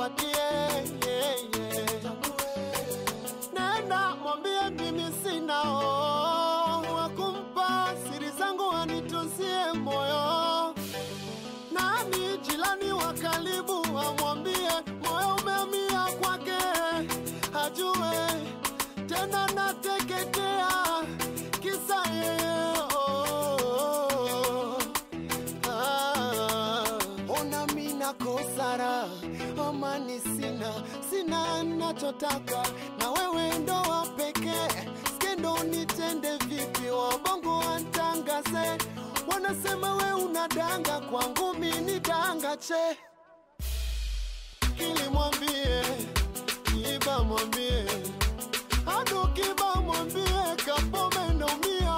nimpatie yeah, yeah. Nenda mwambie mimi sina oh, wakumpa siri zangu anitunzie moyo. Nani jirani wa karibu amwambie moyo umeamia kwake, ajue tena nateketea kisa yeye oh. Ah, ona mina kosara amani sina sina nachotaka na wewe ndo wa pekee skendo nitende vipi wabongo wantangaze wanasema we unadanga kwangu mini danga che kili mwambie iba mwambie hadu kiba mwambie kapome naumia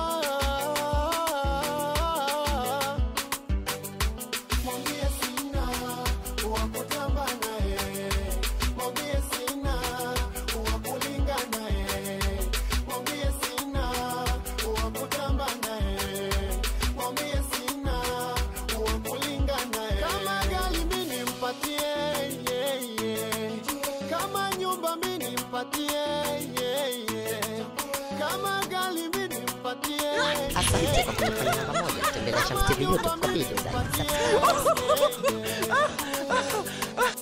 mwambie sina wakutamba naye, mwambie sina wakulinga naye, mwambie sina wakutamba naye, mwambie sina wakulinga naye. Kama gari mimi nimpatie, yeah, yeah. kama nyumba mimi nimpatie, yeah, yeah. kama gari mimi nimpatie, Asante kwa kunifollow namba moja. Tembelea Shams TV YouTube kwa video za nimpatie, yeah, yeah.